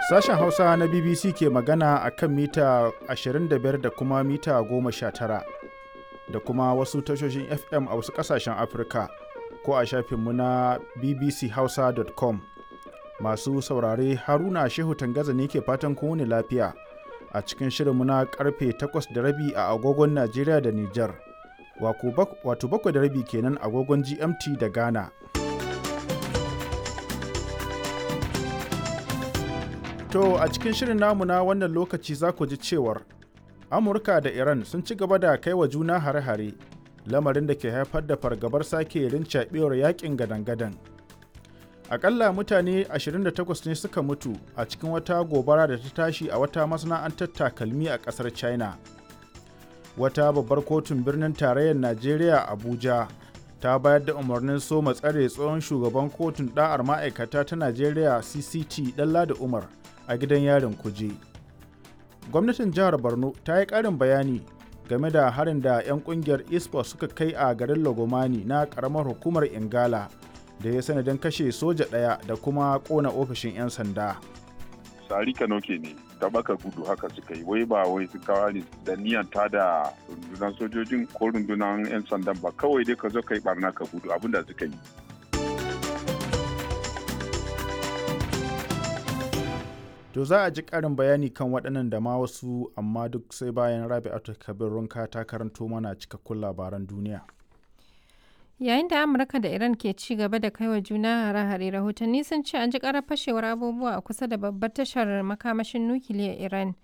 Sashen Hausa na BBC ke magana a kan mita 25 da kuma mita 19 da kuma wasu tashoshin FM a wasu ƙasashen Afirka ko a shafinmu na bbchausa.com. Masu saurare Haruna Shehu Tangaza ne ke fatan kowane lafiya a cikin shirinmu na karfe 8 da rabi a agogon Najeriya da Nijar. Wato bakwai da rabi kenan agogon GMT da Ghana. To a cikin shirin namu na wannan lokaci za ku ji cewar Amurka da Iran sun ci gaba da kai wa juna hare-hare lamarin da ke haifar da fargabar sake rincaɓewar yakin gadan-gadan. Akalla mutane 28 ne suka mutu a cikin wata gobara da ta tashi a wata masana'antar takalmi a ƙasar China. Wata babbar kotun birnin tarayyar Najeriya Abuja ta bayar da umarnin soma tsare tsohon shugaban kotun ɗa'ar ma'aikata ta Najeriya CCT Ɗanladi Umar a gidan yarin kuje. Gwamnatin jihar Borno ta yi ƙarin bayani game da harin da 'yan ƙungiyar ISPO suka kai a garin Lagomani na ƙaramar hukumar Ingala da ya sanadin kashe soja ɗaya da kuma ƙona ofishin 'yan sanda. Sari Kanoke ne, tabaka gudu haka suka yi, wai ba wai su kawo ne da niyan ta da rundunar sojojin ko rundunar 'yan sandan ba kawai dai ka zo ka yi barna ka gudu abin da suka yi. To za a ji ƙarin bayani kan waɗannan da ma wasu amma duk sai bayan Rabi'atu Kabir Runka ta karanto mana cikakkun labaran duniya. Yayin da Amurka da Iran ke ci gaba da kaiwa juna hare-hare rahotanni sun ce an ji ƙarar fashewar abubuwa a kusa da babbar tashar makamashin nukiliyar Iran